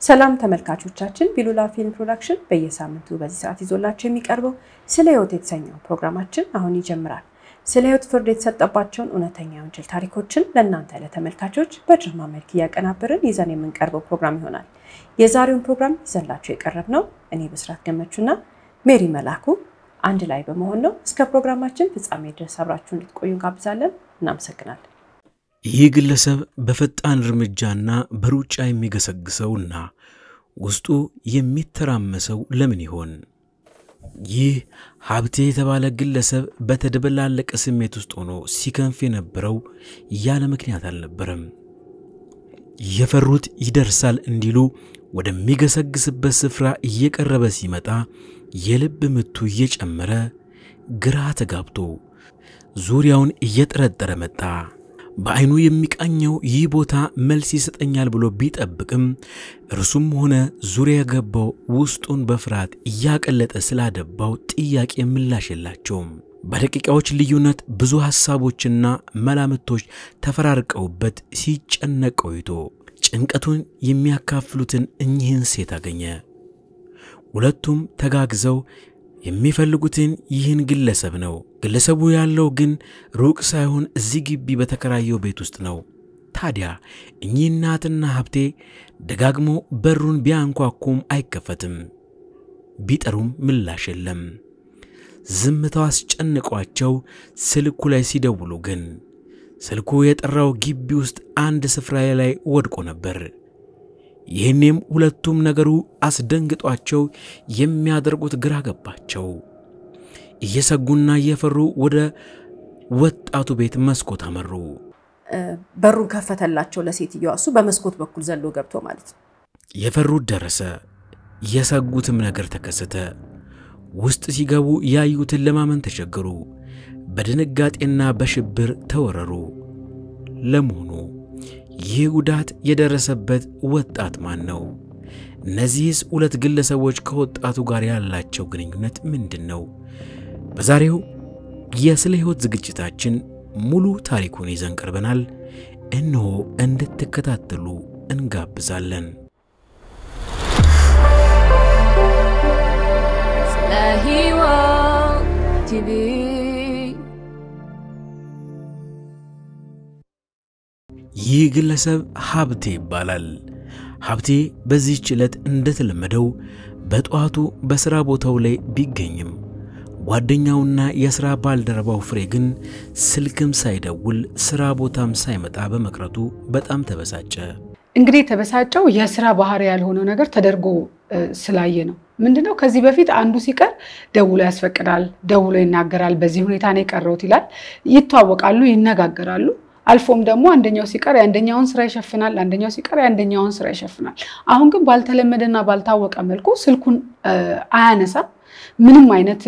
ሰላም ተመልካቾቻችን፣ ቢሉላ ፊልም ፕሮዳክሽን በየሳምንቱ በዚህ ሰዓት ይዞላቸው የሚቀርበው ስለ ሕይወት የተሰኘው ፕሮግራማችን አሁን ይጀምራል። ስለ ሕይወት ፍርድ የተሰጠባቸውን እውነተኛ የወንጀል ታሪኮችን ለእናንተ ለተመልካቾች በድራማ መልክ እያቀናበርን ይዘን የምንቀርበው ፕሮግራም ይሆናል። የዛሬውን ፕሮግራም ይዘንላቸው የቀረብ ነው እኔ ብስራት ገመቹና ሜሪ መላኩ አንድ ላይ በመሆን ነው። እስከ ፕሮግራማችን ፍጻሜ ድረስ አብራችሁ እንድትቆዩ እንጋብዛለን። እናመሰግናለን። ይህ ግለሰብ በፈጣን እርምጃና በሩጫ የሚገሰግሰውና ውስጡ የሚተራመሰው ለምን ይሆን? ይህ ሀብቴ የተባለ ግለሰብ በተደበላለቀ ስሜት ውስጥ ሆኖ ሲከንፍ የነበረው ያለ ምክንያት አልነበረም። የፈሩት ይደርሳል እንዲሉ ወደሚገሰግስበት ስፍራ እየቀረበ ሲመጣ የልብ ምቱ እየጨመረ ግራ ተጋብቶ ዙሪያውን እየጠረጠረ መጣ። በዐይኑ የሚቃኘው ይህ ቦታ መልስ ይሰጠኛል ብሎ ቢጠብቅም እርሱም ሆነ ዙሪያ የገባው ውስጡን በፍርሃት እያቀለጠ ስላደባው ጥያቄ ምላሽ የላቸውም። በደቂቃዎች ልዩነት ብዙ ሐሳቦችና መላምቶች ተፈራርቀውበት ሲጨነቅ ቆይቶ ጭንቀቱን የሚያካፍሉትን እኚህን ሴት አገኘ። ሁለቱም ተጋግዘው የሚፈልጉትን ይህን ግለሰብ ነው። ግለሰቡ ያለው ግን ሩቅ ሳይሆን እዚህ ግቢ በተከራየው ቤት ውስጥ ነው። ታዲያ እኚህ እናትና ሀብቴ ደጋግሞ በሩን ቢያንኳኩም አይከፈትም። ቢጠሩም ምላሽ የለም። ዝምታው አስጨንቋቸው ስልኩ ላይ ሲደውሉ ግን ስልኩ የጠራው ግቢ ውስጥ አንድ ስፍራ ላይ ወድቆ ነበር። ይህኔም ሁለቱም ነገሩ አስደንግጧቸው የሚያደርጉት ግራ ገባቸው። እየሰጉና እየፈሩ ወደ ወጣቱ ቤት መስኮት አመሩ። በሩን ከፈተላቸው ለሴትዮዋ፣ እሱ በመስኮት በኩል ዘሎ ገብቶ ማለት ነው። የፈሩት ደረሰ፣ የሰጉትም ነገር ተከሰተ። ውስጥ ሲገቡ ያዩትን ለማመን ተቸገሩ። በድንጋጤና በሽብር ተወረሩ። ለመሆኑ ይህ ጉዳት የደረሰበት ወጣት ማን ነው? እነዚህስ ሁለት ግለሰቦች ከወጣቱ ጋር ያላቸው ግንኙነት ምንድን ነው? በዛሬው የስለ ሕይወት ዝግጅታችን ሙሉ ታሪኩን ይዘን ቀርበናል። እነሆ እንድትከታተሉ እንጋብዛለን። ስለ ሕይወት ቲቪ ይህ ግለሰብ ሀብቴ ይባላል። ሀብቴ በዚህች ዕለት እንደተለመደው በጠዋቱ በሥራ ቦታው ላይ ቢገኝም ጓደኛውና የሥራ ባልደረባው ፍሬ ግን ስልክም ሳይደውል ሥራ ቦታም ሳይመጣ በመቅረቱ በጣም ተበሳጨ። እንግዲህ የተበሳጨው የስራ ባህሪ ያልሆነው ነገር ተደርጎ ስላየ ነው። ምንድነው? ከዚህ በፊት አንዱ ሲቀር ደውሎ ያስፈቅዳል፣ ደውሎ ይናገራል። በዚህ ሁኔታ ነው የቀረውት ይላል። ይተዋወቃሉ፣ ይነጋገራሉ። አልፎም ደግሞ አንደኛው ሲቀር የአንደኛውን ስራ ይሸፍናል፣ አንደኛው ሲቀር የአንደኛውን ስራ ይሸፍናል። አሁን ግን ባልተለመደና ባልታወቀ መልኩ ስልኩን አያነሳም። ምንም አይነት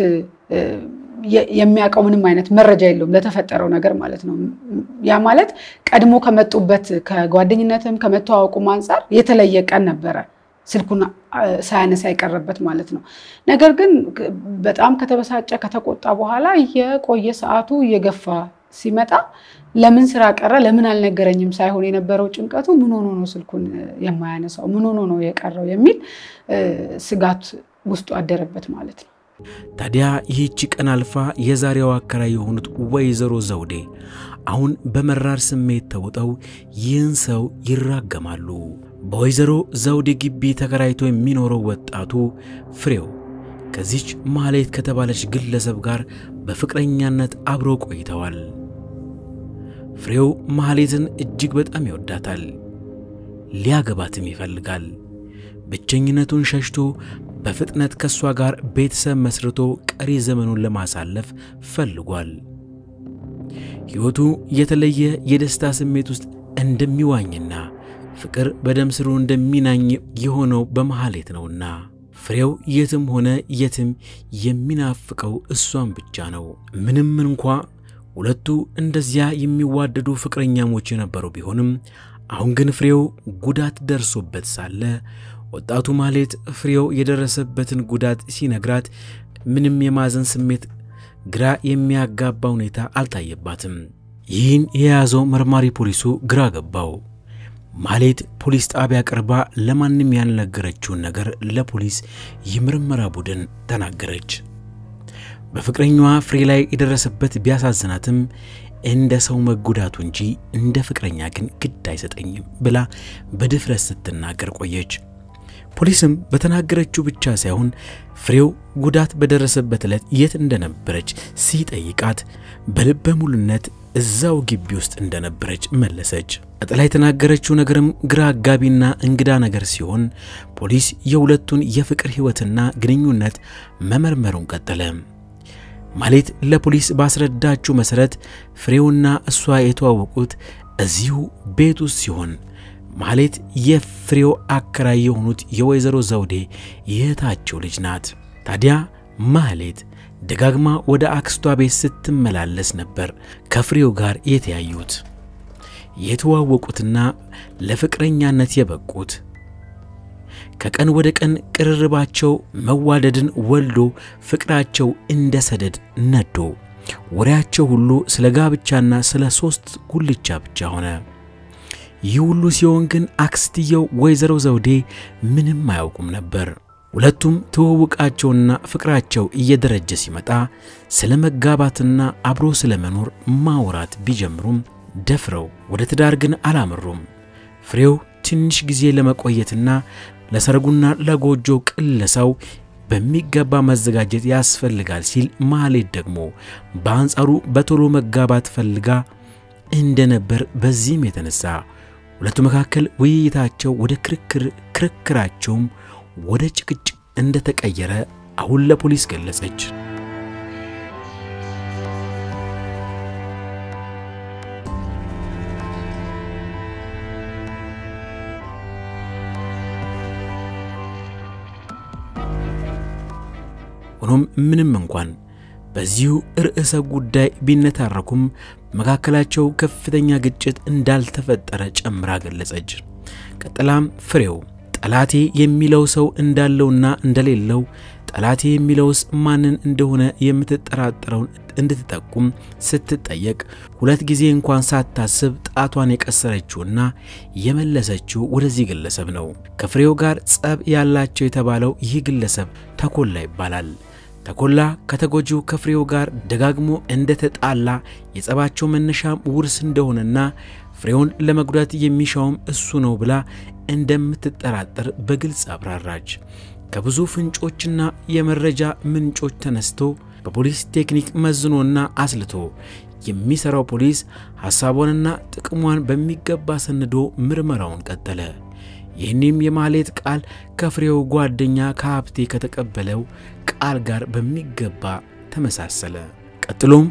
የሚያውቀው ምንም አይነት መረጃ የለውም ለተፈጠረው ነገር ማለት ነው። ያ ማለት ቀድሞ ከመጡበት ከጓደኝነትም ከመተዋወቁም አንጻር የተለየ ቀን ነበረ ስልኩን ሳያነሳ የቀረበት ማለት ነው። ነገር ግን በጣም ከተበሳጨ ከተቆጣ በኋላ የቆየ ሰዓቱ እየገፋ ሲመጣ ለምን ስራ ቀረ፣ ለምን አልነገረኝም ሳይሆን የነበረው ጭንቀቱ ምን ሆኖ ነው ስልኩን የማያነሳው፣ ምን ሆኖ ነው የቀረው የሚል ስጋት ውስጡ አደረበት ማለት ነው። ታዲያ ይህቺ ቀን አልፋ የዛሬው አከራይ የሆኑት ወይዘሮ ዘውዴ አሁን በመራር ስሜት ተውጠው ይህን ሰው ይራገማሉ። በወይዘሮ ዘውዴ ግቢ ተከራይቶ የሚኖረው ወጣቱ ፍሬው ከዚች ማህሌት ከተባለች ግለሰብ ጋር በፍቅረኛነት አብረው ቆይተዋል። ፍሬው ማህሌትን እጅግ በጣም ይወዳታል፣ ሊያገባትም ይፈልጋል። ብቸኝነቱን ሸሽቶ በፍጥነት ከእሷ ጋር ቤተሰብ መስርቶ ቀሪ ዘመኑን ለማሳለፍ ፈልጓል። ሕይወቱ የተለየ የደስታ ስሜት ውስጥ እንደሚዋኝና ፍቅር በደም ስሩ እንደሚናኝ የሆነው በመሐሌት ነውና ፍሬው የትም ሆነ የትም የሚናፍቀው እሷን ብቻ ነው። ምንም እንኳ ሁለቱ እንደዚያ የሚዋደዱ ፍቅረኛሞች የነበሩ ቢሆንም አሁን ግን ፍሬው ጉዳት ደርሶበት ሳለ ወጣቱ ማህሌት ፍሬው የደረሰበትን ጉዳት ሲነግራት ምንም የማዘን ስሜት፣ ግራ የሚያጋባ ሁኔታ አልታየባትም። ይህን የያዘው መርማሪ ፖሊሱ ግራ ገባው። ማሌት ፖሊስ ጣቢያ ቀርባ ለማንም ያልነገረችውን ነገር ለፖሊስ የምርመራ ቡድን ተናገረች። በፍቅረኛዋ ፍሬ ላይ የደረሰበት ቢያሳዝናትም እንደ ሰው መጎዳቱ እንጂ እንደ ፍቅረኛ ግን ግድ አይሰጠኝም ብላ በድፍረት ስትናገር ቆየች። ፖሊስም በተናገረችው ብቻ ሳይሆን ፍሬው ጉዳት በደረሰበት ዕለት የት እንደነበረች ሲጠይቃት በልበ ሙሉነት እዛው ግቢ ውስጥ እንደነበረች መለሰች። ቀጥላ የተናገረችው ነገርም ግራ አጋቢና እንግዳ ነገር ሲሆን ፖሊስ የሁለቱን የፍቅር ሕይወትና ግንኙነት መመርመሩን ቀጠለ። ማሌት ለፖሊስ ባስረዳችው መሠረት ፍሬውና እሷ የተዋወቁት እዚሁ ቤት ውስጥ ሲሆን ማሌት የፍሬው አከራይ የሆኑት የወይዘሮ ዘውዴ የእህታቸው ልጅ ናት። ታዲያ ማሌት ደጋግማ ወደ አክስቷ ቤት ስትመላለስ ነበር ከፍሬው ጋር የተያዩት የተዋወቁትና ለፍቅረኛነት የበቁት። ከቀን ወደ ቀን ቅርርባቸው መዋደድን ወልዶ ፍቅራቸው እንደ ሰደድ ነዶ ወሬያቸው ሁሉ ስለ ጋብቻና ስለ ሦስት ጉልቻ ብቻ ሆነ። ይህ ሁሉ ሲሆን ግን አክስትየው ወይዘሮ ዘውዴ ምንም አያውቁም ነበር። ሁለቱም ትውውቃቸውና ፍቅራቸው እየደረጀ ሲመጣ ስለ መጋባትና አብሮ ስለ መኖር ማውራት ቢጀምሩም ደፍረው ወደ ትዳር ግን አላመሩም። ፍሬው ትንሽ ጊዜ ለመቆየትና ለሰርጉና ለጎጆ ቅለሳው በሚገባ መዘጋጀት ያስፈልጋል ሲል ማሌት ደግሞ በአንጻሩ በቶሎ መጋባት ፈልጋ እንደነበር በዚህም የተነሳ ሁለቱ መካከል ውይይታቸው ወደ ክርክር ክርክራቸውም ወደ ጭቅጭቅ እንደተቀየረ አሁን ለፖሊስ ገለጸች። ሆኖም ምንም እንኳን በዚሁ ርዕሰ ጉዳይ ቢነታረኩም መካከላቸው ከፍተኛ ግጭት እንዳልተፈጠረ ጨምራ ገለጸች። ቀጥላም ፍሬው ጠላቴ የሚለው ሰው እንዳለውና እንደሌለው ጠላቴ የሚለውስ ማንን እንደሆነ የምትጠራጠረውን እንድትጠቁም ስትጠየቅ ሁለት ጊዜ እንኳን ሳታስብ ጣቷን የቀሰረችውና የመለሰችው ወደዚህ ግለሰብ ነው። ከፍሬው ጋር ጸብ ያላቸው የተባለው ይህ ግለሰብ ተኮላ ይባላል። ተኮላ ከተጎጂው ከፍሬው ጋር ደጋግሞ እንደተጣላ የጸባቸው መነሻም ውርስ እንደሆነና ፍሬውን ለመጉዳት የሚሻውም እሱ ነው ብላ እንደምትጠራጠር በግልጽ አብራራች። ከብዙ ፍንጮችና የመረጃ ምንጮች ተነስቶ በፖሊስ ቴክኒክ መዝኖና አስልቶ የሚሰራው ፖሊስ ሐሳቧንና ጥቅሟን በሚገባ ሰንዶ ምርመራውን ቀጠለ። ይህንም የማሌት ቃል ከፍሬው ጓደኛ ከሀብቴ ከተቀበለው ቃል ጋር በሚገባ ተመሳሰለ። ቀጥሎም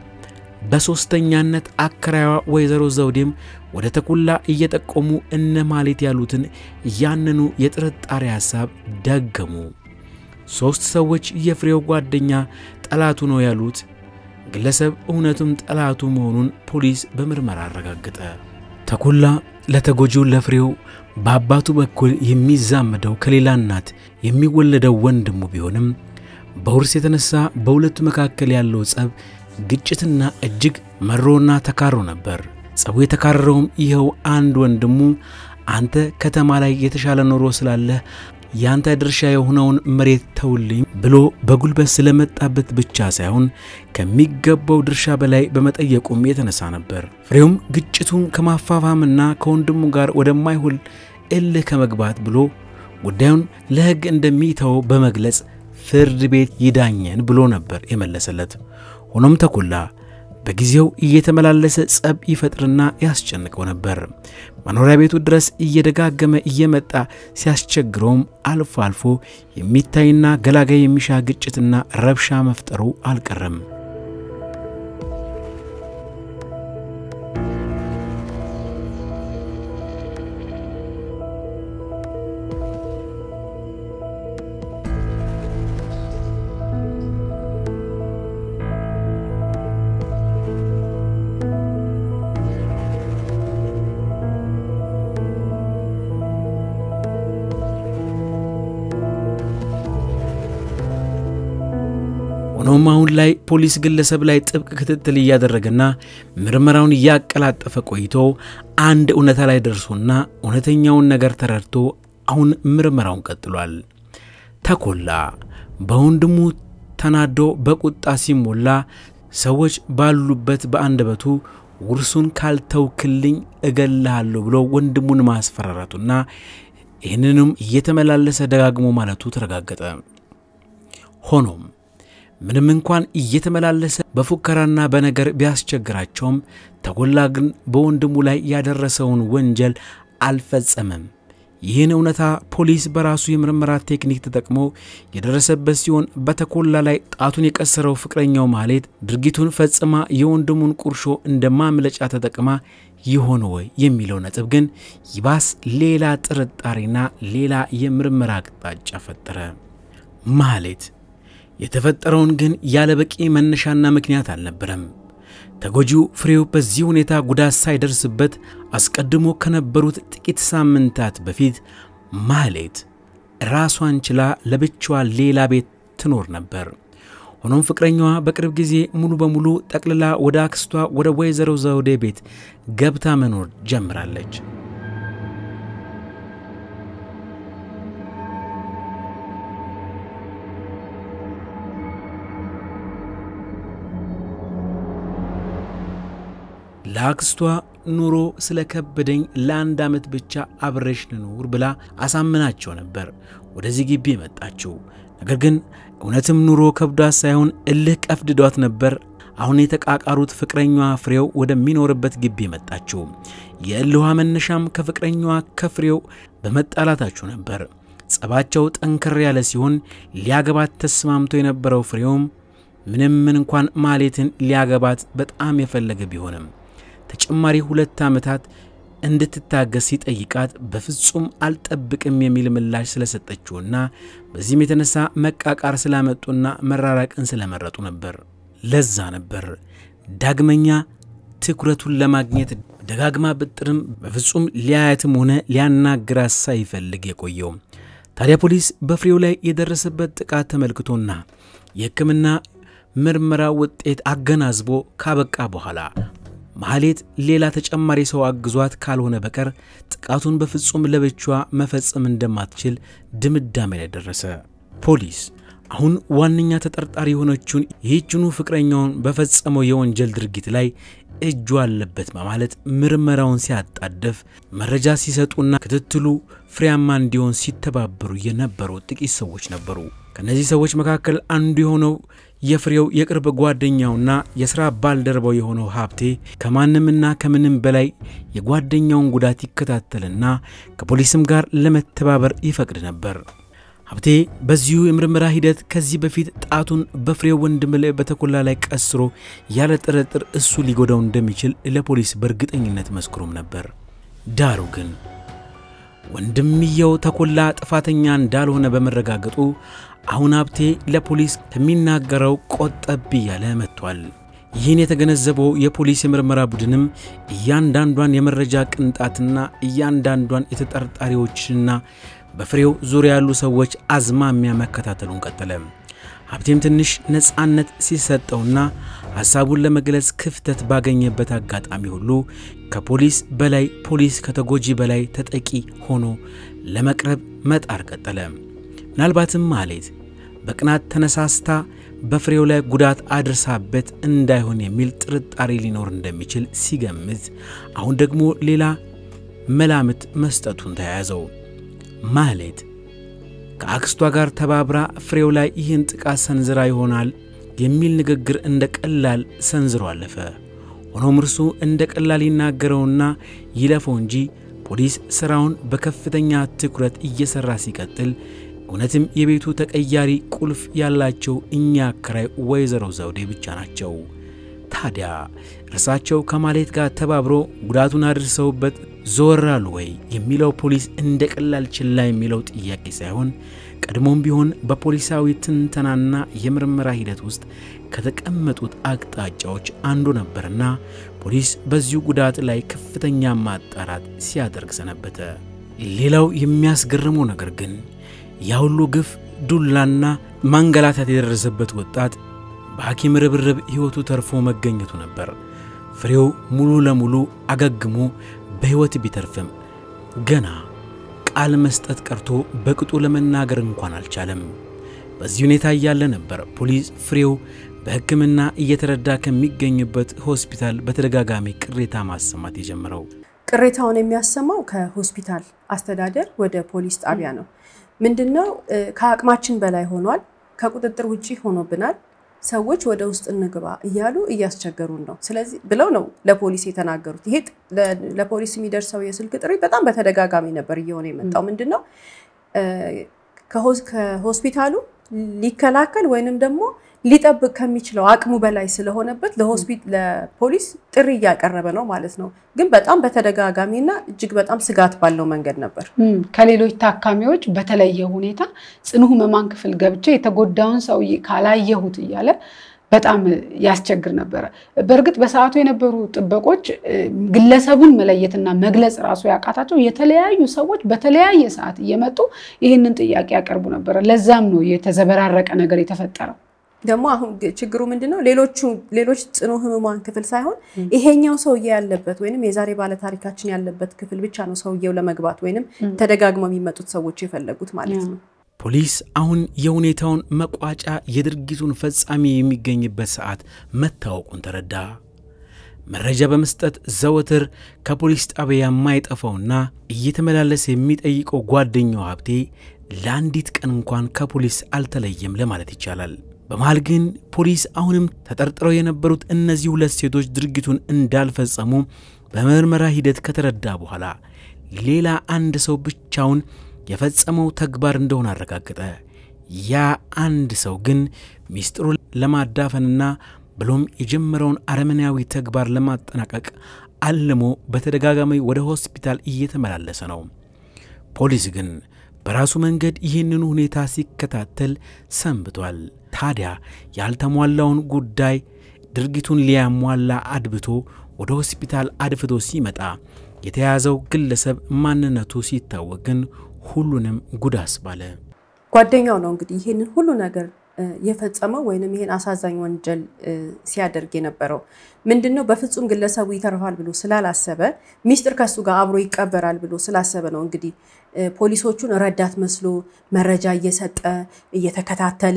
በሦስተኛነት አከራይዋ ወይዘሮ ዘውዴም ወደ ተኩላ እየጠቆሙ እነ ማሌት ያሉትን ያንኑ የጥርጣሬ ሐሳብ ደገሙ። ሦስት ሰዎች የፍሬው ጓደኛ ጠላቱ ነው ያሉት ግለሰብ እውነቱም ጠላቱ መሆኑን ፖሊስ በምርመራ አረጋገጠ። ተኩላ ለተጎጂው ለፍሬው በአባቱ በኩል የሚዛመደው ከሌላ እናት የሚወለደው ወንድሙ ቢሆንም በውርስ የተነሳ በሁለቱ መካከል ያለው ጸብ ግጭትና እጅግ መሮና ተካሮ ነበር። ጸቡ የተካረረውም ይኸው አንድ ወንድሙ አንተ ከተማ ላይ የተሻለ ኑሮ ስላለህ ያንተ ድርሻ የሆነውን መሬት ተውልኝ ብሎ በጉልበት ስለመጣበት ብቻ ሳይሆን ከሚገባው ድርሻ በላይ በመጠየቁም የተነሳ ነበር። ፍሬውም ግጭቱን ከማፋፋምና ከወንድሙ ጋር ወደማይሁል እልህ ከመግባት ብሎ ጉዳዩን ለሕግ እንደሚተው በመግለጽ ፍርድ ቤት ይዳኘን ብሎ ነበር የመለሰለት። ሆኖም ተኩላ በጊዜው እየተመላለሰ ጸብ ይፈጥርና ያስጨንቀው ነበር። መኖሪያ ቤቱ ድረስ እየደጋገመ እየመጣ ሲያስቸግረውም አልፎ አልፎ የሚታይና ገላጋይ የሚሻ ግጭትና ረብሻ መፍጠሩ አልቀረም። ሆኖም አሁን ላይ ፖሊስ ግለሰብ ላይ ጥብቅ ክትትል እያደረገና ምርመራውን እያቀላጠፈ ቆይቶ አንድ እውነታ ላይ ደርሶና እውነተኛውን ነገር ተረድቶ አሁን ምርመራውን ቀጥሏል። ተኮላ በወንድሙ ተናዶ በቁጣ ሲሞላ ሰዎች ባሉበት በአንደበቱ ውርሱን ካልተውክልኝ እገልሃለሁ ብሎ ወንድሙን ማስፈራራቱና ይህንንም እየተመላለሰ ደጋግሞ ማለቱ ተረጋገጠ። ሆኖም ምንም እንኳን እየተመላለሰ በፉከራና በነገር ቢያስቸግራቸውም ተኮላ ግን በወንድሙ ላይ ያደረሰውን ወንጀል አልፈጸመም። ይህን እውነታ ፖሊስ በራሱ የምርመራ ቴክኒክ ተጠቅሞ የደረሰበት ሲሆን በተኮላ ላይ ጣቱን የቀሰረው ፍቅረኛው ማህሌት ድርጊቱን ፈጽማ የወንድሙን ቁርሾ እንደ ማምለጫ ተጠቅማ ይሆን ወይ የሚለው ነጥብ ግን ይባስ ሌላ ጥርጣሬና ሌላ የምርመራ አቅጣጫ ፈጠረ። ማህሌት የተፈጠረውን ግን ያለ በቂ መነሻና ምክንያት አልነበረም። ተጎጂው ፍሬው በዚህ ሁኔታ ጉዳት ሳይደርስበት አስቀድሞ ከነበሩት ጥቂት ሳምንታት በፊት ማህሌት ራሷን ችላ ለብቻዋ ሌላ ቤት ትኖር ነበር። ሆኖም ፍቅረኛዋ በቅርብ ጊዜ ሙሉ በሙሉ ጠቅልላ ወደ አክስቷ ወደ ወይዘሮ ዘውዴ ቤት ገብታ መኖር ጀምራለች። ለአክስቷ ኑሮ ስለከበደኝ ለአንድ ዓመት ብቻ አብሬሽ ልኑር ብላ አሳምናቸው ነበር ወደዚህ ግቢ የመጣችው። ነገር ግን እውነትም ኑሮ ከብዷት ሳይሆን እልህ ቀፍድዷት ነበር አሁን የተቃቃሩት ፍቅረኛዋ ፍሬው ወደሚኖርበት ግቢ የመጣችው። የእልኋ መነሻም ከፍቅረኛዋ ከፍሬው በመጣላታችሁ ነበር። ጸባቸው ጠንከር ያለ ሲሆን ሊያገባት ተስማምቶ የነበረው ፍሬውም ምንም ምን እንኳን ማህሌትን ሊያገባት በጣም የፈለገ ቢሆንም ተጨማሪ ሁለት ዓመታት እንድትታገስ ሲጠይቃት በፍጹም አልጠብቅም የሚል ምላሽ ስለሰጠችውና በዚህም የተነሳ መቃቃር ስላመጡና መራራቅን ስለመረጡ ነበር። ለዛ ነበር ዳግመኛ ትኩረቱን ለማግኘት ደጋግማ ብጥርም በፍጹም ሊያያትም ሆነ ሊያናግራት ሳይፈልግ የቆየው። ታዲያ ፖሊስ በፍሬው ላይ የደረሰበት ጥቃት ተመልክቶና የሕክምና ምርመራ ውጤት አገናዝቦ ካበቃ በኋላ ማህሌት ሌላ ተጨማሪ ሰው አግዟት ካልሆነ በቀር ጥቃቱን በፍጹም ለብቻዋ መፈጸም እንደማትችል ድምዳሜ ላይ ደረሰ። ፖሊስ አሁን ዋነኛ ተጠርጣሪ የሆነችውን ይህችኑ ፍቅረኛውን በፈጸመው የወንጀል ድርጊት ላይ እጁ አለበት በማለት ምርመራውን ሲያጣደፍ መረጃ ሲሰጡና ክትትሉ ፍሬያማ እንዲሆን ሲተባበሩ የነበሩ ጥቂት ሰዎች ነበሩ። ከእነዚህ ሰዎች መካከል አንዱ የሆነው የፍሬው የቅርብ ጓደኛውና የሥራ ባልደረባው የሆነው ሀብቴ ከማንምና ከምንም በላይ የጓደኛውን ጉዳት ይከታተልና ከፖሊስም ጋር ለመተባበር ይፈቅድ ነበር። ሀብቴ በዚሁ የምርመራ ሂደት ከዚህ በፊት ጣቱን በፍሬው ወንድም ላይ በተኮላ ላይ ቀስሮ ያለ ጥርጥር እሱ ሊጎዳው እንደሚችል ለፖሊስ በእርግጠኝነት መስክሮም ነበር። ዳሩ ግን ወንድምየው ተኮላ ጥፋተኛ እንዳልሆነ በመረጋገጡ አሁን ሀብቴ ለፖሊስ ከሚናገረው ቆጠብ እያለ መጥቷል። ይህን የተገነዘበው የፖሊስ የምርመራ ቡድንም እያንዳንዷን የመረጃ ቅንጣትና እያንዳንዷን የተጠርጣሪዎችና በፍሬው ዙሪያ ያሉ ሰዎች አዝማሚያ መከታተሉን ቀጠለ። ሀብቴም ትንሽ ነፃነት ሲሰጠውና ሐሳቡን ለመግለጽ ክፍተት ባገኘበት አጋጣሚ ሁሉ ከፖሊስ በላይ ፖሊስ ከተጎጂ በላይ ተጠቂ ሆኖ ለመቅረብ መጣር ቀጠለ። ምናልባትም ማህሌት በቅናት ተነሳስታ በፍሬው ላይ ጉዳት አድርሳበት እንዳይሆን የሚል ጥርጣሬ ሊኖር እንደሚችል ሲገምት፣ አሁን ደግሞ ሌላ መላምት መስጠቱን ተያያዘው። ማህሌት ከአክስቷ ጋር ተባብራ ፍሬው ላይ ይህን ጥቃት ሰንዝራ ይሆናል የሚል ንግግር እንደ ቀላል ሰንዝሮ አለፈ። ሆኖም እርሱ እንደ ቀላል ይናገረውና ይለፈው እንጂ ፖሊስ ሥራውን በከፍተኛ ትኩረት እየሠራ ሲቀጥል እውነትም የቤቱ ተቀያሪ ቁልፍ ያላቸው እኛ አከራይ ወይዘሮ ዘውዴ ብቻ ናቸው። ታዲያ እርሳቸው ከማህሌት ጋር ተባብሮ ጉዳቱን አድርሰውበት ዞራሉ ወይ የሚለው ፖሊስ እንደ ቀላል ችላ የሚለው ጥያቄ ሳይሆን ቀድሞም ቢሆን በፖሊሳዊ ትንተናና የምርመራ ሂደት ውስጥ ከተቀመጡት አቅጣጫዎች አንዱ ነበርና ፖሊስ በዚሁ ጉዳት ላይ ከፍተኛ ማጣራት ሲያደርግ ሰነበተ። ሌላው የሚያስገርመው ነገር ግን ያ ሁሉ ግፍ፣ ዱላና ማንገላታት የደረሰበት ወጣት በሐኪም ርብርብ ሕይወቱ ተርፎ መገኘቱ ነበር። ፍሬው ሙሉ ለሙሉ አገግሞ በሕይወት ቢተርፍም ገና ቃል መስጠት ቀርቶ በቅጡ ለመናገር እንኳን አልቻለም። በዚህ ሁኔታ እያለ ነበር ፖሊስ ፍሬው በሕክምና እየተረዳ ከሚገኝበት ሆስፒታል በተደጋጋሚ ቅሬታ ማሰማት የጀመረው። ቅሬታውን የሚያሰማው ከሆስፒታል አስተዳደር ወደ ፖሊስ ጣቢያ ነው። ምንድነው ከአቅማችን በላይ ሆኗል፣ ከቁጥጥር ውጭ ሆኖብናል፣ ሰዎች ወደ ውስጥ እንግባ እያሉ እያስቸገሩን ነው። ስለዚህ ብለው ነው ለፖሊስ የተናገሩት። ይሄ ለፖሊስ የሚደርሰው የስልክ ጥሪ በጣም በተደጋጋሚ ነበር እየሆነ የመጣው። ምንድን ነው ከሆስፒታሉ ሊከላከል ወይንም ደግሞ ሊጠብቅ ከሚችለው አቅሙ በላይ ስለሆነበት ለፖሊስ ጥሪ እያቀረበ ነው ማለት ነው። ግን በጣም በተደጋጋሚና እጅግ በጣም ስጋት ባለው መንገድ ነበር። ከሌሎች ታካሚዎች በተለየ ሁኔታ ጽኑ ህመማን ክፍል ገብቼ የተጎዳውን ሰውዬ ካላየሁት እያለ በጣም ያስቸግር ነበረ። በእርግጥ በሰዓቱ የነበሩ ጥበቆች ግለሰቡን መለየትና መግለጽ ራሱ ያቃታቸው የተለያዩ ሰዎች በተለያየ ሰዓት እየመጡ ይህንን ጥያቄ ያቀርቡ ነበረ። ለዛም ነው የተዘበራረቀ ነገር የተፈጠረው። ደግሞ አሁን ችግሩ ምንድን ነው? ሌሎቹ ሌሎች ጽኑ ህሙማን ክፍል ሳይሆን ይሄኛው ሰውዬ ያለበት ወይንም የዛሬ ባለታሪካችን ያለበት ክፍል ብቻ ነው ሰውዬው ለመግባት ወይንም ተደጋግመው የሚመጡት ሰዎች የፈለጉት ማለት ነው። ፖሊስ አሁን የሁኔታውን መቋጫ የድርጊቱን ፈጻሚ የሚገኝበት ሰዓት መታወቁን ተረዳ። መረጃ በመስጠት ዘወትር ከፖሊስ ጣቢያ የማይጠፋውና እየተመላለሰ የሚጠይቀው ጓደኛው ሀብቴ ለአንዲት ቀን እንኳን ከፖሊስ አልተለየም ለማለት ይቻላል። በመሃል ግን ፖሊስ አሁንም ተጠርጥረው የነበሩት እነዚህ ሁለት ሴቶች ድርጊቱን እንዳልፈጸሙ በምርመራ ሂደት ከተረዳ በኋላ ሌላ አንድ ሰው ብቻውን የፈጸመው ተግባር እንደሆነ አረጋገጠ። ያ አንድ ሰው ግን ሚስጥሩን ለማዳፈንና ብሎም የጀመረውን አረመኔያዊ ተግባር ለማጠናቀቅ አልሞ በተደጋጋሚ ወደ ሆስፒታል እየተመላለሰ ነው። ፖሊስ ግን በራሱ መንገድ ይህንኑ ሁኔታ ሲከታተል ሰንብቷል። ታዲያ ያልተሟላውን ጉዳይ ድርጊቱን ሊያሟላ አድብቶ ወደ ሆስፒታል አድፍቶ ሲመጣ የተያዘው ግለሰብ ማንነቱ ሲታወቅ ግን ሁሉንም ጉድ አስባለ። ጓደኛው ነው እንግዲህ ይህንን ሁሉ ነገር የፈጸመው ወይንም ይህን አሳዛኝ ወንጀል ሲያደርግ የነበረው ምንድን ነው? በፍጹም ግለሰቡ ይተርፋል ብሎ ስላላሰበ ሚስጥር ከሱ ጋር አብሮ ይቀበራል ብሎ ስላሰበ ነው እንግዲህ ፖሊሶቹን ረዳት መስሎ መረጃ እየሰጠ እየተከታተለ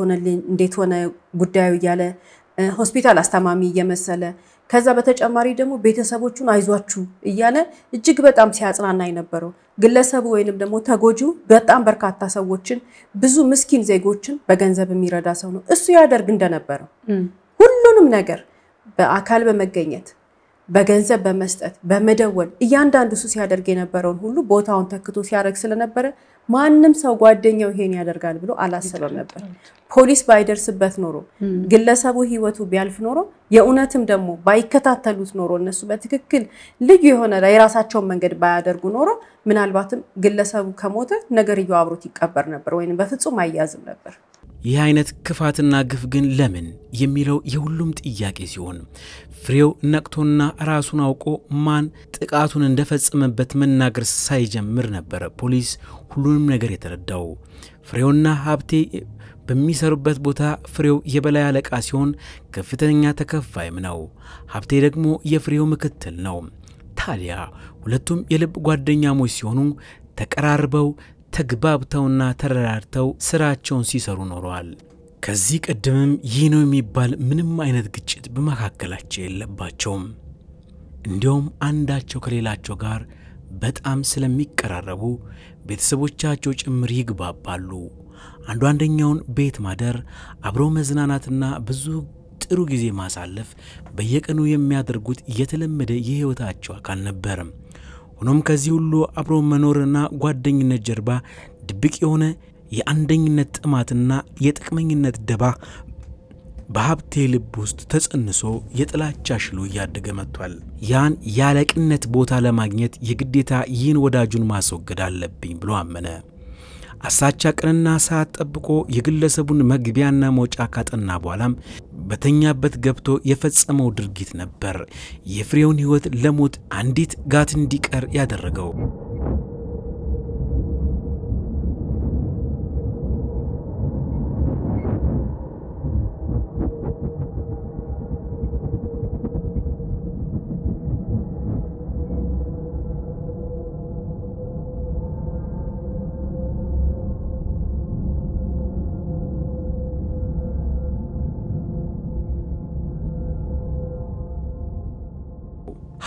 እንዴት ሆነ ጉዳዩ እያለ ሆስፒታል አስታማሚ እየመሰለ ከዛ በተጨማሪ ደግሞ ቤተሰቦቹን አይዟችሁ እያለ እጅግ በጣም ሲያጽናና የነበረው ግለሰቡ ወይንም ደግሞ ተጎጂው በጣም በርካታ ሰዎችን ብዙ ምስኪን ዜጎችን በገንዘብ የሚረዳ ሰው ነው። እሱ ያደርግ እንደነበረው ሁሉንም ነገር በአካል በመገኘት በገንዘብ በመስጠት በመደወል እያንዳንዱ እሱ ሲያደርግ የነበረውን ሁሉ ቦታውን ተክቶ ሲያደርግ ስለነበረ ማንም ሰው ጓደኛው ይሄን ያደርጋል ብሎ አላሰበም ነበር። ፖሊስ ባይደርስበት ኖሮ ግለሰቡ ሕይወቱ ቢያልፍ ኖሮ የእውነትም ደግሞ ባይከታተሉት ኖሮ እነሱ በትክክል ልዩ የሆነ የራሳቸውን መንገድ ባያደርጉ ኖሮ ምናልባትም ግለሰቡ ከሞተ ነገርየው አብሮት ይቀበር ነበር ወይም በፍጹም አይያዝም ነበር። ይህ አይነት ክፋትና ግፍ ግን ለምን የሚለው የሁሉም ጥያቄ ሲሆን ፍሬው ነቅቶና ራሱን አውቆ ማን ጥቃቱን እንደፈጸመበት መናገር ሳይጀምር ነበረ ፖሊስ ሁሉንም ነገር የተረዳው። ፍሬውና ሀብቴ በሚሰሩበት ቦታ ፍሬው የበላይ አለቃ ሲሆን ከፍተኛ ተከፋይም ነው። ሀብቴ ደግሞ የፍሬው ምክትል ነው። ታዲያ ሁለቱም የልብ ጓደኛሞች ሲሆኑ ተቀራርበው ተግባብተውና ተረዳድተው ስራቸውን ሲሰሩ ኖረዋል። ከዚህ ቀደምም ይህ ነው የሚባል ምንም አይነት ግጭት በመካከላቸው የለባቸውም። እንዲያውም አንዳቸው ከሌላቸው ጋር በጣም ስለሚቀራረቡ ቤተሰቦቻቸው ጭምር ይግባባሉ። አንዱ አንደኛውን ቤት ማደር፣ አብሮ መዝናናትና ብዙ ጥሩ ጊዜ ማሳለፍ በየቀኑ የሚያደርጉት የተለመደ የሕይወታቸው አካል ነበርም። ሆኖም ከዚህ ሁሉ አብሮ መኖርና ጓደኝነት ጀርባ ድብቅ የሆነ የአንደኝነት ጥማትና የጥቅመኝነት ደባ በሀብቴ ልብ ውስጥ ተጸንሶ የጥላቻ ሽሉ እያደገ መጥቷል። ያን ያለቅነት ቦታ ለማግኘት የግዴታ ይህን ወዳጁን ማስወገድ አለብኝ ብሎ አመነ። አሳቻ ቀንና ሰዓት ጠብቆ የግለሰቡን መግቢያና መውጫ ካጠና በኋላም በተኛበት ገብቶ የፈጸመው ድርጊት ነበር የፍሬውን ሕይወት ለሞት አንዲት ጋት እንዲቀር ያደረገው።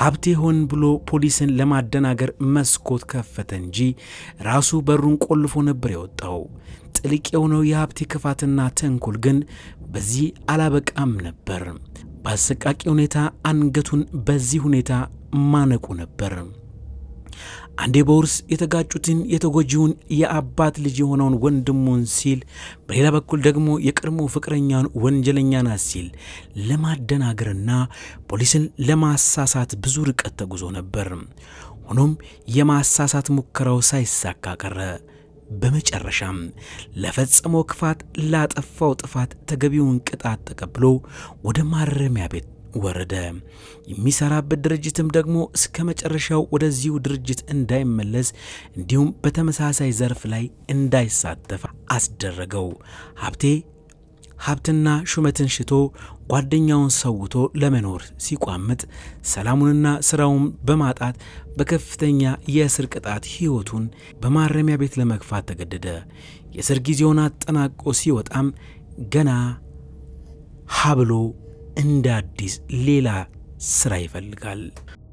ሀብቴ ሆን ብሎ ፖሊስን ለማደናገር መስኮት ከፈተ እንጂ ራሱ በሩን ቆልፎ ነበር የወጣው። ጥልቅ የሆነው የሀብቴ ክፋትና ተንኮል ግን በዚህ አላበቃም ነበር። በአሰቃቂ ሁኔታ አንገቱን በዚህ ሁኔታ ማነቁ ነበር። አንዴ በውርስ የተጋጩትን የተጎጂውን የአባት ልጅ የሆነውን ወንድሙን ሲል፣ በሌላ በኩል ደግሞ የቀድሞ ፍቅረኛውን ወንጀለኛ ናት ሲል ለማደናገርና ፖሊስን ለማሳሳት ብዙ ርቀት ተጉዞ ነበር። ሆኖም የማሳሳት ሙከራው ሳይሳካ ቀረ። በመጨረሻም ለፈጸመው ክፋት ላጠፋው ጥፋት ተገቢውን ቅጣት ተቀብሎ ወደ ማረሚያ ቤት ወረደ። የሚሰራበት ድርጅትም ደግሞ እስከ መጨረሻው ወደዚሁ ድርጅት እንዳይመለስ እንዲሁም በተመሳሳይ ዘርፍ ላይ እንዳይሳተፍ አስደረገው። ሀብቴ ሀብትና ሹመትን ሽቶ ጓደኛውን ሰውቶ ለመኖር ሲቋምጥ ሰላሙንና ስራውን በማጣት በከፍተኛ የእስር ቅጣት ሕይወቱን በማረሚያ ቤት ለመግፋት ተገደደ። የእስር ጊዜውን አጠናቆ ሲወጣም ገና ሀብሎ እንደ አዲስ ሌላ ስራ ይፈልጋል።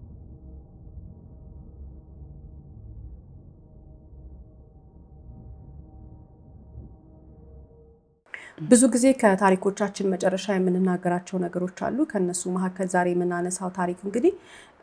ብዙ ጊዜ ከታሪኮቻችን መጨረሻ የምንናገራቸው ነገሮች አሉ። ከነሱ መካከል ዛሬ የምናነሳው ታሪክ እንግዲህ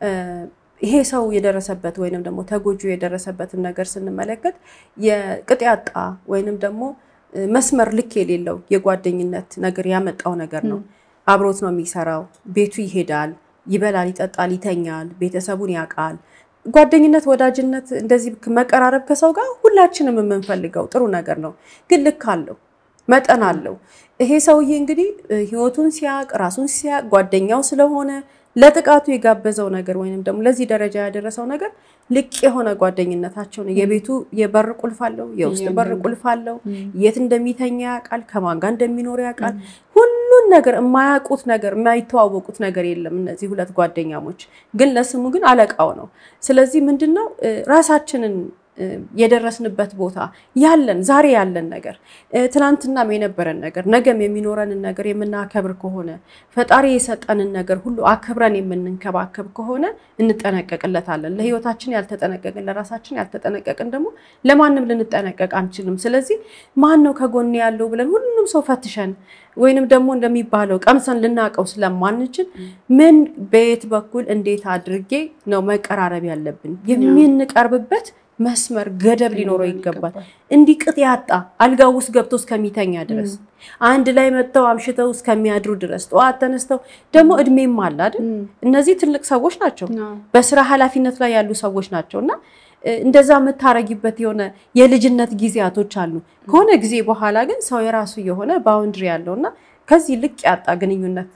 ይሄ ሰው የደረሰበት ወይንም ደግሞ ተጎጂው የደረሰበትን ነገር ስንመለከት የቅጥ ያጣ ወይንም ደግሞ መስመር ልክ የሌለው የጓደኝነት ነገር ያመጣው ነገር ነው። አብሮት ነው የሚሰራው፣ ቤቱ ይሄዳል፣ ይበላል፣ ይጠጣል፣ ይተኛል፣ ቤተሰቡን ያውቃል። ጓደኝነት፣ ወዳጅነት፣ እንደዚህ መቀራረብ ከሰው ጋር ሁላችንም የምንፈልገው ጥሩ ነገር ነው። ግን ልክ አለው መጠን አለው። ይሄ ሰውዬ እንግዲህ ህይወቱን ሲያቅ ራሱን ሲያቅ ጓደኛው ስለሆነ ለጥቃቱ የጋበዘው ነገር ወይንም ደግሞ ለዚህ ደረጃ ያደረሰው ነገር ልቅ የሆነ ጓደኝነታቸውን የቤቱ የበር ቁልፍ አለው፣ የውስጥ በር ቁልፍ አለው። የት እንደሚተኛ ያውቃል፣ ከማን ጋር እንደሚኖር ያውቃል። ሁሉን ነገር የማያውቁት ነገር የማይተዋወቁት ነገር የለም። እነዚህ ሁለት ጓደኛሞች ግን ለስሙ ግን አለቃው ነው። ስለዚህ ምንድን ነው ራሳችንን የደረስንበት ቦታ ያለን ዛሬ ያለን ነገር ትናንትናም የነበረን ነገር ነገም የሚኖረንን ነገር የምናከብር ከሆነ ፈጣሪ የሰጠንን ነገር ሁሉ አክብረን የምንንከባከብ ከሆነ እንጠነቀቅለታለን። ለህይወታችን ያልተጠነቀቅን ለራሳችን ያልተጠነቀቅን ደግሞ ለማንም ልንጠነቀቅ አንችልም። ስለዚህ ማን ነው ከጎን ያለው ብለን ሁሉም ሰው ፈትሸን ወይንም ደግሞ እንደሚባለው ቀምሰን ልናውቀው ስለማንችል ምን በየት በኩል እንዴት አድርጌ ነው መቀራረብ ያለብን የምንቀርብበት መስመር ገደብ ሊኖረው ይገባል። እንዲህ ቅጥ ያጣ አልጋ ውስጥ ገብቶ እስከሚተኛ ድረስ አንድ ላይ መጥተው አምሽተው እስከሚያድሩ ድረስ ጠዋት ተነስተው ደግሞ እድሜም አለ አይደል? እነዚህ ትልቅ ሰዎች ናቸው፣ በስራ ኃላፊነት ላይ ያሉ ሰዎች ናቸው እና እንደዛ የምታረጊበት የሆነ የልጅነት ጊዜያቶች አሉ። ከሆነ ጊዜ በኋላ ግን ሰው የራሱ የሆነ ባውንድሪ ያለው እና ከዚህ ልቅ ያጣ ግንኙነት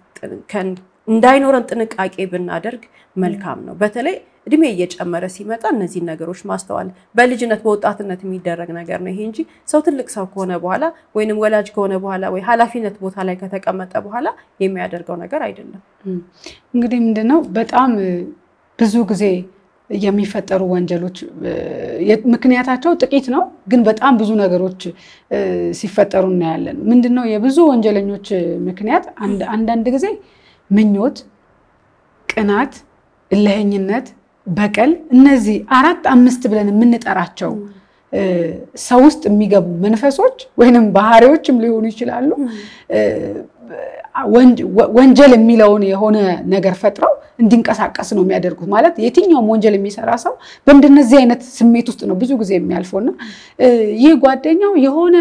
እንዳይኖረን ጥንቃቄ ብናደርግ መልካም ነው። በተለይ እድሜ እየጨመረ ሲመጣ እነዚህን ነገሮች ማስተዋል በልጅነት በወጣትነት የሚደረግ ነገር ነው ይሄ እንጂ ሰው ትልቅ ሰው ከሆነ በኋላ ወይንም ወላጅ ከሆነ በኋላ ወይ ኃላፊነት ቦታ ላይ ከተቀመጠ በኋላ የሚያደርገው ነገር አይደለም። እንግዲህ ምንድነው በጣም ብዙ ጊዜ የሚፈጠሩ ወንጀሎች ምክንያታቸው ጥቂት ነው፣ ግን በጣም ብዙ ነገሮች ሲፈጠሩ እናያለን። ምንድነው የብዙ ወንጀለኞች ምክንያት አንዳንድ ጊዜ ምኞት፣ ቅናት፣ እልህኝነት፣ በቀል እነዚህ አራት አምስት ብለን የምንጠራቸው ሰው ውስጥ የሚገቡ መንፈሶች ወይንም ባህሪዎችም ሊሆኑ ይችላሉ። ወንጀል የሚለውን የሆነ ነገር ፈጥረው እንዲንቀሳቀስ ነው የሚያደርጉት። ማለት የትኛውም ወንጀል የሚሰራ ሰው በእንደነዚህ አይነት ስሜት ውስጥ ነው ብዙ ጊዜ የሚያልፈው እና ይህ ጓደኛው የሆነ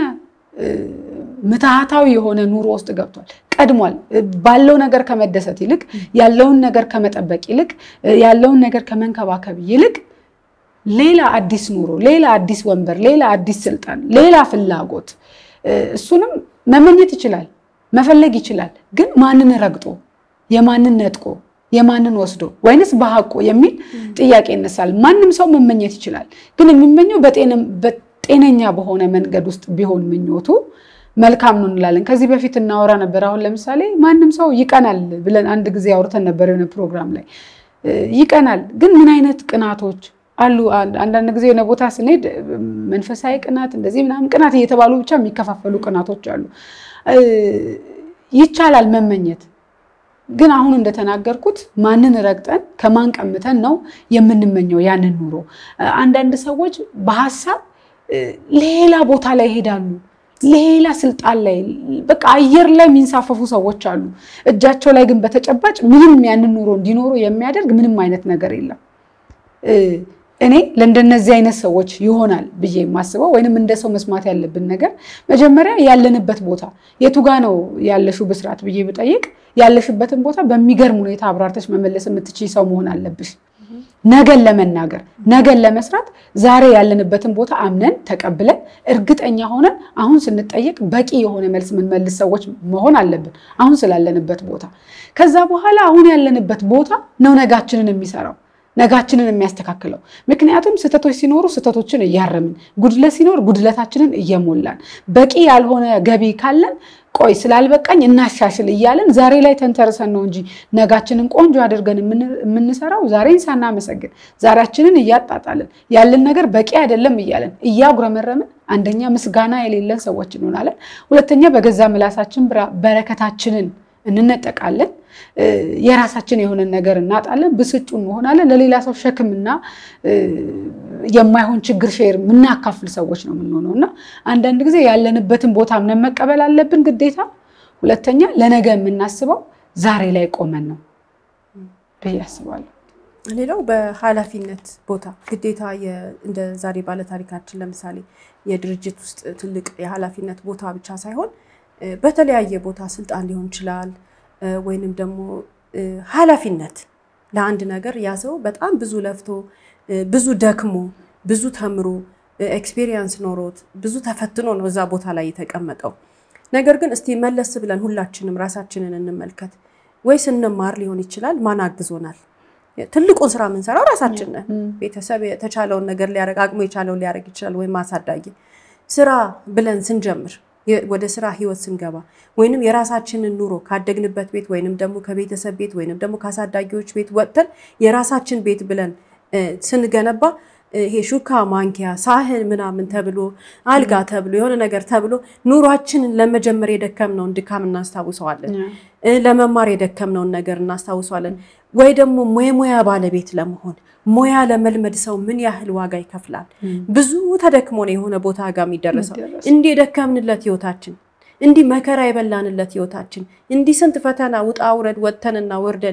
ምትሃታዊ የሆነ ኑሮ ውስጥ ገብቷል። ቀድሟል። ባለው ነገር ከመደሰት ይልቅ ያለውን ነገር ከመጠበቅ ይልቅ ያለውን ነገር ከመንከባከብ ይልቅ ሌላ አዲስ ኑሮ፣ ሌላ አዲስ ወንበር፣ ሌላ አዲስ ስልጣን፣ ሌላ ፍላጎት እሱንም መመኘት ይችላል፣ መፈለግ ይችላል። ግን ማንን ረግጦ የማንን ነጥቆ የማንን ወስዶ ወይንስ በሀቆ የሚል ጥያቄ ይነሳል። ማንም ሰው መመኘት ይችላል። ግን የሚመኘው ጤነኛ በሆነ መንገድ ውስጥ ቢሆን ምኞቱ መልካም ነው እንላለን። ከዚህ በፊት እናወራ ነበር። አሁን ለምሳሌ ማንም ሰው ይቀናል ብለን አንድ ጊዜ አውርተን ነበር የሆነ ፕሮግራም ላይ ይቀናል። ግን ምን አይነት ቅናቶች አሉ? አንዳንድ ጊዜ የሆነ ቦታ ስንሄድ መንፈሳዊ ቅናት፣ እንደዚህ ምናምን ቅናት እየተባሉ ብቻ የሚከፋፈሉ ቅናቶች አሉ። ይቻላል መመኘት ግን አሁን እንደተናገርኩት ማንን ረግጠን ከማን ቀምተን ነው የምንመኘው ያንን ኑሮ? አንዳንድ ሰዎች በሀሳብ ሌላ ቦታ ላይ ይሄዳሉ። ሌላ ስልጣን ላይ በቃ አየር ላይ የሚንሳፈፉ ሰዎች አሉ። እጃቸው ላይ ግን በተጨባጭ ምንም ያንን ኑሮ እንዲኖሩ የሚያደርግ ምንም አይነት ነገር የለም። እኔ ለእንደነዚህ አይነት ሰዎች ይሆናል ብዬ የማስበው ወይንም እንደ ሰው መስማት ያለብን ነገር መጀመሪያ ያለንበት ቦታ የቱ ጋ ነው ያለሽው ብስራት ብዬ ብጠይቅ ያለሽበትን ቦታ በሚገርም ሁኔታ አብራርተሽ መመለስ የምትችይ ሰው መሆን አለብሽ። ነገን ለመናገር ነገን ለመስራት ዛሬ ያለንበትን ቦታ አምነን ተቀብለን እርግጠኛ ሆነን አሁን ስንጠየቅ በቂ የሆነ መልስ የምንመልስ ሰዎች መሆን አለብን፣ አሁን ስላለንበት ቦታ። ከዛ በኋላ አሁን ያለንበት ቦታ ነው ነጋችንን የሚሰራው ነጋችንን የሚያስተካክለው። ምክንያቱም ስህተቶች ሲኖሩ ስህተቶችን እያረምን፣ ጉድለት ሲኖር ጉድለታችንን እየሞላን፣ በቂ ያልሆነ ገቢ ካለን ቆይ ስላልበቃኝ እናሻሽል እያለን ዛሬ ላይ ተንተርሰን ነው እንጂ ነጋችንን ቆንጆ አድርገን የምንሰራው ዛሬን ሳናመሰግን ዛሬያችንን እያጣጣልን ያለን ነገር በቂ አይደለም እያለን እያጉረመረምን አንደኛ ምስጋና የሌለን ሰዎች እንሆናለን። ሁለተኛ በገዛ ምላሳችን በረከታችንን እንነጠቃለን። የራሳችን የሆነን ነገር እናጣለን። ብስጩ እንሆናለን። ለሌላ ሰው ሸክምና የማይሆን ችግር ሼር የምናካፍል ሰዎች ነው የምንሆነው እና አንዳንድ ጊዜ ያለንበትን ቦታ ምነን መቀበል አለብን ግዴታ። ሁለተኛ ለነገ የምናስበው ዛሬ ላይ ቆመን ነው ብዬ አስባለሁ። ሌላው በኃላፊነት ቦታ ግዴታ እንደ ዛሬ ባለታሪካችን ለምሳሌ የድርጅት ውስጥ ትልቅ የኃላፊነት ቦታ ብቻ ሳይሆን በተለያየ ቦታ ስልጣን ሊሆን ይችላል ወይንም ደግሞ ኃላፊነት ለአንድ ነገር ያ ሰው በጣም ብዙ ለፍቶ ብዙ ደክሞ ብዙ ተምሮ ኤክስፔሪየንስ ኖሮት ብዙ ተፈትኖ ነው እዛ ቦታ ላይ የተቀመጠው። ነገር ግን እስቲ መለስ ብለን ሁላችንም ራሳችንን እንመልከት። ወይ ስንማር ሊሆን ይችላል ማን አግዞናል? ትልቁን ስራ የምንሰራው ራሳችን ነን። ቤተሰብ የተቻለውን ነገር ሊያደርግ አቅሙ የቻለውን ሊያደርግ ይችላል፣ ወይም አሳዳጊ ስራ ብለን ስንጀምር ወደ ስራ ህይወት ስንገባ ወይንም የራሳችንን ኑሮ ካደግንበት ቤት ወይንም ደግሞ ከቤተሰብ ቤት ወይንም ደግሞ ከአሳዳጊዎች ቤት ወጥተን የራሳችን ቤት ብለን ስንገነባ ይሄ ሹካ፣ ማንኪያ፣ ሳህን ምናምን ተብሎ አልጋ ተብሎ የሆነ ነገር ተብሎ ኑሯችንን ለመጀመር የደከምነውን ድካም እናስታውሰዋለን። ለመማር የደከምነውን ነገር እናስታውሰዋለን። ወይ ደግሞ የሙያ ባለቤት ለመሆን ሙያ ለመልመድ ሰው ምን ያህል ዋጋ ይከፍላል? ብዙ ተደክሞ ነው የሆነ ቦታ ጋር የሚደረሰው። እንዲህ የደከምንለት ህይወታችን፣ እንዲህ መከራ የበላንለት ህይወታችን፣ እንዲህ ስንት ፈተና ውጣ ውረድ ወጥተንና ወርደን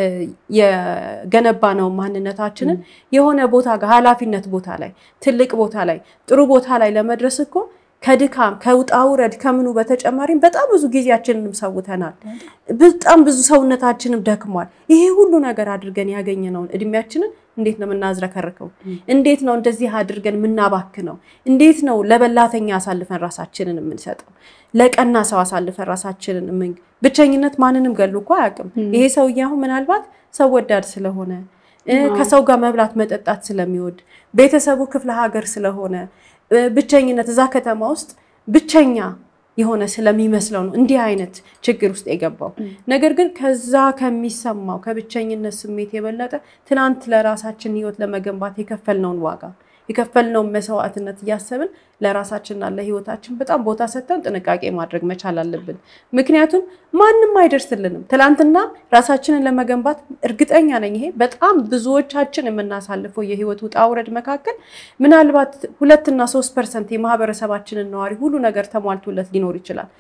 የገነባ ነው ማንነታችንን የሆነ ቦታ ጋር ኃላፊነት ቦታ ላይ ትልቅ ቦታ ላይ ጥሩ ቦታ ላይ ለመድረስ እኮ ከድካም ከውጣ ውረድ ከምኑ በተጨማሪም በጣም ብዙ ጊዜያችንንም ሰውተናል። በጣም ብዙ ሰውነታችንም ደክሟል። ይሄ ሁሉ ነገር አድርገን ያገኘነውን እድሜያችንን እንዴት ነው የምናዝረከርከው? እንዴት ነው እንደዚህ አድርገን የምናባክነው? እንዴት ነው ለበላተኛ አሳልፈን ራሳችንን የምንሰጠው? ለቀና ሰው አሳልፈን ራሳችንን ምን ብቸኝነት ማንንም ገሉ እኮ አያውቅም። ይሄ ሰውዬ አሁን ምናልባት ሰው ወዳድ ስለሆነ ከሰው ጋር መብላት መጠጣት ስለሚወድ ቤተሰቡ ክፍለ ሀገር ስለሆነ ብቸኝነት እዛ ከተማ ውስጥ ብቸኛ የሆነ ስለሚመስለው ነው እንዲህ አይነት ችግር ውስጥ የገባው። ነገር ግን ከዛ ከሚሰማው ከብቸኝነት ስሜት የበለጠ ትናንት ለራሳችን ሕይወት ለመገንባት የከፈልነውን ዋጋ የከፈልነውን መስዋዕትነት እያሰብን ለራሳችንና ለሕይወታችን በጣም ቦታ ሰጥተን ጥንቃቄ ማድረግ መቻል አለብን። ምክንያቱም ማንም አይደርስልንም። ትናንትና ራሳችንን ለመገንባት እርግጠኛ ነኝ ይሄ በጣም ብዙዎቻችን የምናሳልፈው የህይወት ውጣ ውረድ መካከል ምናልባት ሁለትና ሶስት ፐርሰንት የማህበረሰባችንን ነዋሪ ሁሉ ነገር ተሟልቶለት ሊኖር ይችላል።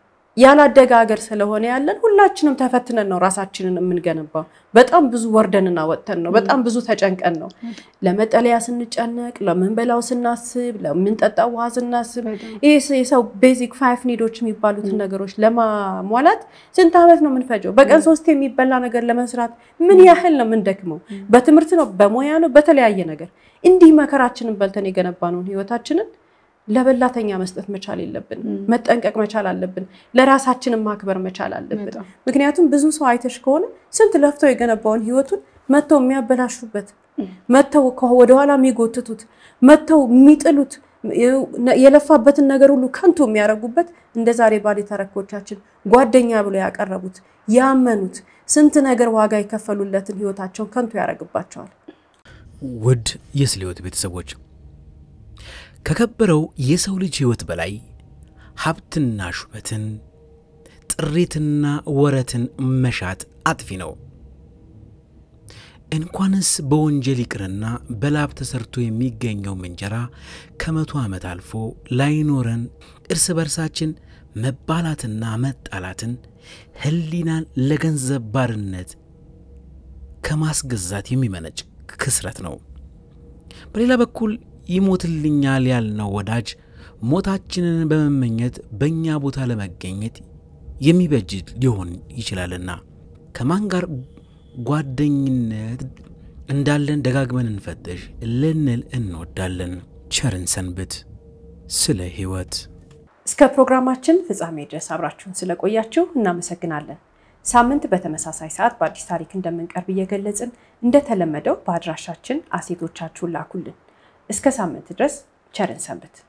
ያላደገ ሀገር ስለሆነ ያለን ሁላችንም ተፈትነን ነው ራሳችንን የምንገነባው። በጣም ብዙ ወርደንና ወጥተን ነው። በጣም ብዙ ተጨንቀን ነው። ለመጠለያ ስንጨነቅ፣ ለምንበላው ስናስብ፣ ለምንጠጣው ውሃ ስናስብ፣ ይህ የሰው ቤዚክ ፋይፍ ኒዶች የሚባሉትን ነገሮች ለማሟላት ስንት ዓመት ነው የምንፈጀው? በቀን ሶስት የሚበላ ነገር ለመስራት ምን ያህል ነው የምንደክመው? በትምህርት ነው፣ በሙያ ነው፣ በተለያየ ነገር እንዲህ መከራችንን በልተን የገነባነውን ህይወታችንን ለበላተኛ መስጠት መቻል የለብንም። መጠንቀቅ መቻል አለብን። ለራሳችንን ማክበር መቻል አለብን። ምክንያቱም ብዙ ሰው አይተሽ ከሆነ ስንት ለፍተው የገነባውን ህይወቱን መጥተው የሚያበላሹበት፣ መጥተው ወደኋላ የሚጎትቱት፣ መጥተው የሚጥሉት፣ የለፋበትን ነገር ሁሉ ከንቱ የሚያደርጉበት እንደ ዛሬ ባለ ተረኮቻችን ጓደኛ ብሎ ያቀረቡት ያመኑት ስንት ነገር ዋጋ የከፈሉለትን ህይወታቸውን ከንቱ ያደርግባቸዋል። ውድ የስለ ሕይወት ቤተሰቦች ከከበረው የሰው ልጅ ሕይወት በላይ ሀብትና ሹመትን ጥሪትና ወረትን መሻት አጥፊ ነው። እንኳንስ በወንጀል ይቅርና በላብ ተሰርቶ የሚገኘውም እንጀራ ከመቶ ዓመት አልፎ ላይኖረን እርስ በርሳችን መባላትና መጣላትን ሕሊናን ለገንዘብ ባርነት ከማስገዛት የሚመነጭ ክስረት ነው። በሌላ በኩል ይሞትልኛል ያልነው ወዳጅ ሞታችንን በመመኘት በእኛ ቦታ ለመገኘት የሚበጅ ሊሆን ይችላልና ከማን ጋር ጓደኝነት እንዳለን ደጋግመን እንፈትሽ ልንል እንወዳለን። ቸርን ሰንብት። ስለ ሕይወት እስከ ፕሮግራማችን ፍጻሜ ድረስ አብራችሁን ስለቆያችሁ እናመሰግናለን። ሳምንት በተመሳሳይ ሰዓት በአዲስ ታሪክ እንደምንቀርብ እየገለጽን እንደተለመደው በአድራሻችን አሴቶቻችሁን ላኩልን። እስከ ሳምንት ድረስ ቸርን ሰንብት።